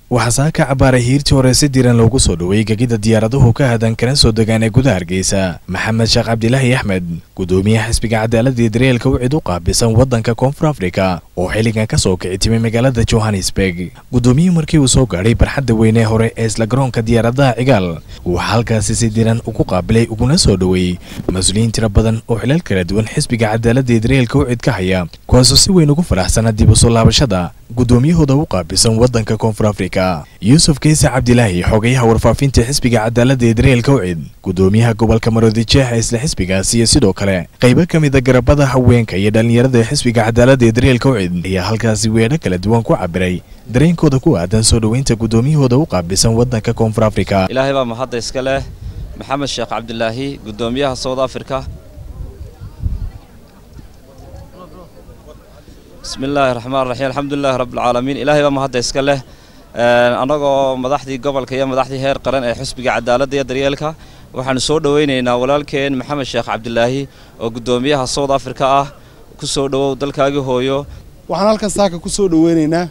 waxaa saaka cabaaray hiirtii hore si diran loogu soo dhoweeyey gegida diyaaraduhu ka hadan kana soo degaan ee gudaha hargeysa maxamed sheekh cabdilaahi axmed gudoomiyaha xisbiga cadaaladii daryeelka wicid u qaabisan waddanka koonfur afrika oo xilligan ka soo kici timay magaalada johannesburg gudoomiyihii markii uu soo gaadhay barxadda weynee hore ee isla garoonka diyaaradaha cigaal waxaa halkaasi si diran ugu qaabilay uguna soo dhoweeyey mas-uuliyiin tiro badan oo xilal kala duwan xisbiga cadaaladii daryeelka wicid ka haya kuwaasoo si weyn ugu faraxsana dib u soo laabashada gudoomiyahooda u qaabilsan waddanka koonfur afrika yuusuf keyse cabdilaahi xogayaha warfaafinta xisbiga cadaaladda ee daryeelka wicid gudoomiyaha gobolka maroodijeex ee isla xisbigaasi iyo sidoo kale qaybo ka mida garabada haweenka iyo dhallinyarada ee xisbiga cadaaladda ee daryeelka wicid ayaa halkaasi weedho kala duwan ku cabiray dareenkooda ku aadan soo dhoweynta gudoomiyahooda u qaabilsan waddanka koonfur afrika ilaahay baa mahadda iska leh maxamed sheekh cabdilaahi gudoomiyaha south africa bismi illaahi raxmaan raxiim alxamdulilahi rabbilcaalamiin ilaahay baa mahadda iska leh annagoo madaxdii gobolka iyo madaxdii heer qaran ee xisbiga cadaaladda iyo daryeelka waxaanu soo dhoweynaynaa walaalkeen maxamed sheekh cabdilaahi oo gudoomiyaha south africa ah ku soo dhowow dalkaagii hooyo waxaan halkan saaka ku soo dhoweynaynaa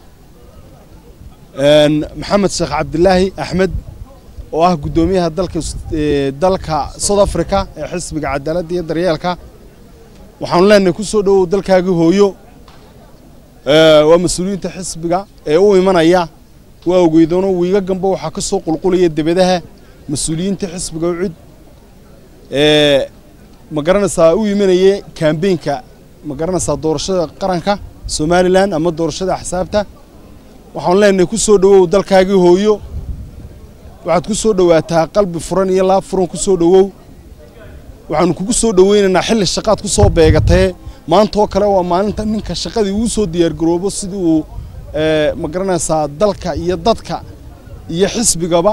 maxamed sheekh cabdilaahi axmed oo ah gudoomiyaha dalka dalka south africa ee xisbiga cadaaladda iyo daryeelka waxaanu leenahay ku soo dhowow dalkaagii hooyo waa mas-uuliyiinta xisbiga ee u imanaya waa ogeydoona wiiga gamba waxaa ka soo qulqulaya debadaha mas-uuliyiinta xisbiga ucid ee ma garanaysaa u imanaya kambeynka ma garanaysaa doorashada qaranka somalilan ama doorashada axsaabta waxaanu leenahay ku soo dhowow dalkaagii hooyo waxaad ku soo dhowaataa qalbi furan iyo laab furan ku soo dhowow waxaanu kugu soo dhoweynaynaa xilli shaqaad ku soo beegatee maantaoo kale waa maalinta ninka shaqadii uu soo diyaargaroobo sidii uu ma garanaysaa dalka iyo dadka iyo xisbigaba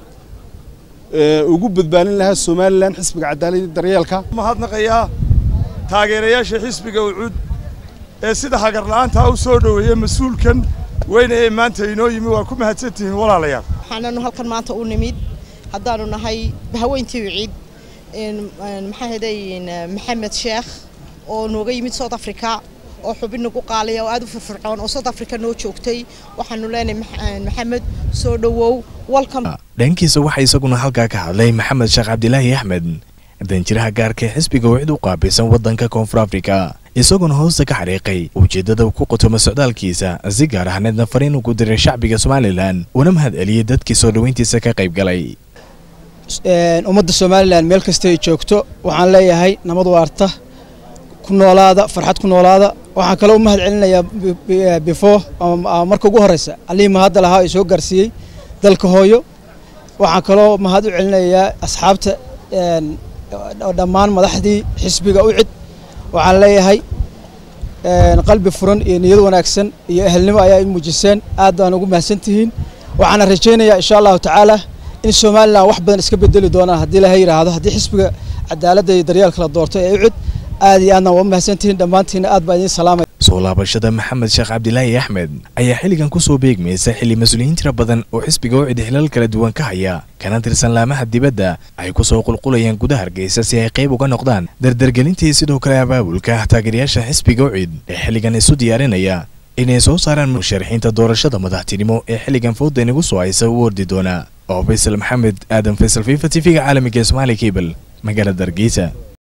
ugu badbaadin lahaa somalilan xisbiga cadaaladii daryeelka mahadnaqayaa taageerayaasha xisbiga ucud ee sida hagarla'aantaa u soo dhoweeya mas-uulkan weyne ee maanta inoo yimi waa ku mahadsantihiin walaalayaal waxaananu halkan maanta u nimid haddaanu nahay haweyntii uciid maxaa heday maxamed sheekh oo nooga yimid south africa oo xubin nagu qaaliya oo aad u firfircoon oo south africa noo joogtay waxaanu leenahay maxamed soo dhowow welcome dhankiisa waxaa isaguna halkaa ka hadlay maxamed sheekh cabdilaahi axmed danjiraha gaarka ee xisbiga wicid u qaabilsan waddanka koonfur afrika isaguna hoosta ka xariiqay ujeeddada ku qotoma socdaalkiisa si gaar ahneedna fariin ugu diray shacbiga somalilan una mahad celiyey dadkii soo dhoweyntiisa ka qayb galay ummadda somalilan meel kasta ay joogto waxaan leeyahay nabad waarta ku noolaada farxad ku noolaada waxaan kaloo u mahad celinayaa before marka ugu horreysa allihii mahadda lahaa ee soo gaarsiiyey dalka hooyo waxaan kaloo mahad u celinayaa asxaabta dhammaan madaxdii xisbiga u cid waxaan leeyahay qalbi furan iyo niyad wanaagsan iyo ehelnimo ayaa i muujiseen aad baan ugu mahadsantihiin waxaana rajaynayaa insha allahu tacaala in somalilan wax badan iska bedeli doonaan haddii laha yidhaahdo haddii xisbiga cadaaladda iyo daryeelka la doorto ee ucid aad iyo aadna waa mahadsantihiin dhammaantiina aad baa idiin salaamaya soo laabashada maxamed sheekh cabdilaahi axmed ayaa xilligan ku soo beegmaysa xilli mas-uuliyiin tiro badan oo xisbiga ucid xilal kala duwan ka haya kana tirsan laamaha dibadda ay ku soo qulqulayaan gudaha hargeysa si ay qayb uga noqdaan dardargelintii sidoo kale abaabulka taageerayaasha xisbiga ucid ee xilligan isu diyaarinaya inay soo saaraan musharaxiinta doorashada madaxtinimo ee xilligan fooda inagu soo haysa u ordi doona oo faysal maxamed aadan faysal fifa t v-ga caalamiga ee somaali cable magaalada hargeysa